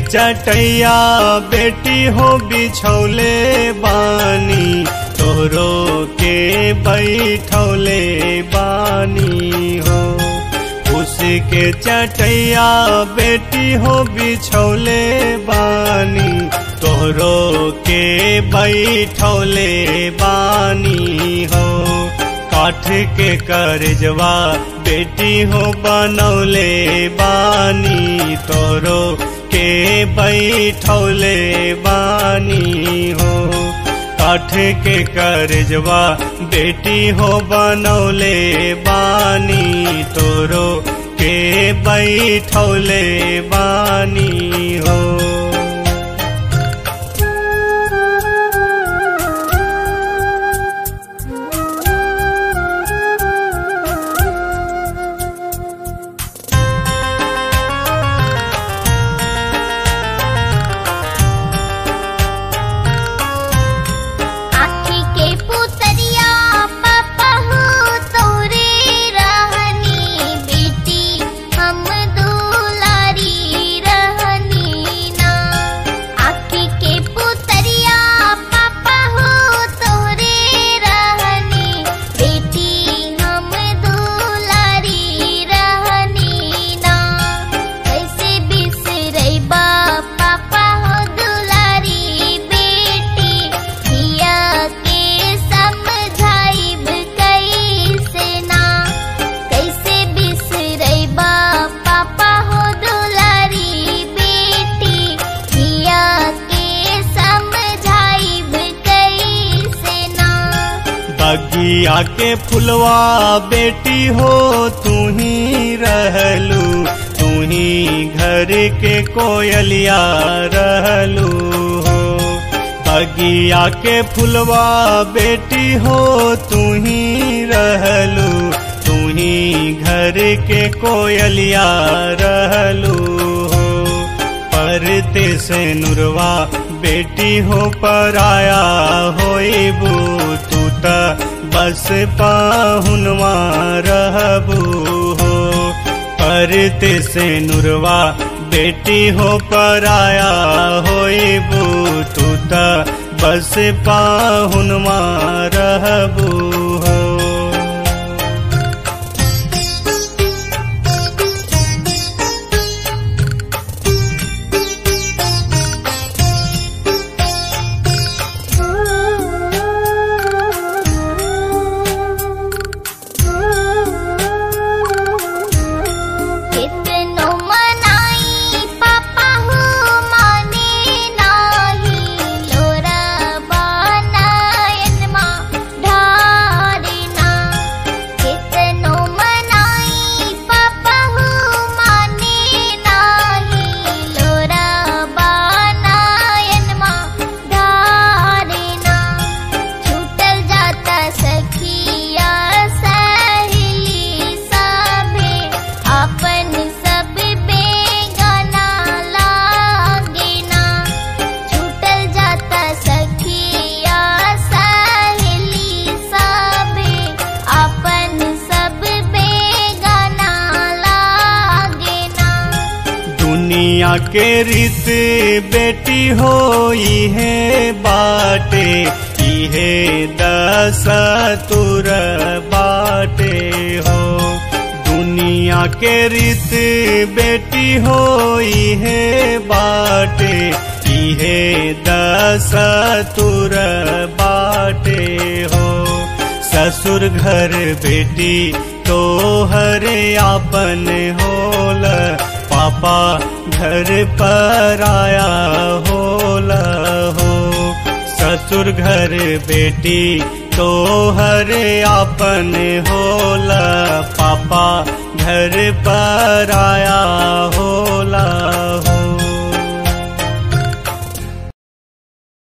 चटैया बेटी हो बिछौले बानी तोहरो के बैठौले बानी हो उसके चटैया बेटी हो बिछौले बानी तोहरो के बैठौले बानी हो काठ के करजवा बेटी हो बनौले बानी तोरो के बैठौले बानी हो काठ के करजवा बेटी हो बनौले बानी तोरो के बैठौले बानी हो आखी के पुतरिया पापा हो तोरे रहनी बेटी हम दुलारी रहनी ना आखी के पुतरिया पापा हो तोरे रहनी बेटी हम दुलारी रहनी ना कैसे बिसरैबा पापा हो दुलारी बेटी हिया के समझाइब कैसे ना कैसे बिसरैबा पापा हो दुलारी बेटी हिया के समझाइब कैसे ना बगिया के फुलवा बेटी हो तू ही रहलू तू ही घर के कोयलिया रहलू हो बगिया के फुलवा बेटी हो तू ही रहलू तू ही घर के कोयलिया रहलू हो परते से नुरवा बेटी हो पराया होइबू तू त बस पाहुनवा रहबू हो परते से नुरवा बेटी हो पराया होइबू तू त बस पाहुनवा रहबू हो कितनो मनाई पापा हो माने नाही लोरा बनायन मा ढारिना कितनो मनाई पापा हो माने नाही लोरा बनायन मा ढारिना छूटल जाता सखिया सहेली सभे अपन सब बेगाना लागेना छूटल जाता सखिया सहेली सभे अपन सब बेगाना लागेना दुनिया के रीत बेटी हो है बाटे इहे दस तुर बाटे हो दुनिया के रीत बेटी हो है बाटे इहे दस तुर बाटे हो ससुर घर बेटी तो हरे आपन होल पापा घर पर आया होल हो ससुर घर बेटी तो हरे आपन होल पापा घर पर आया होला हो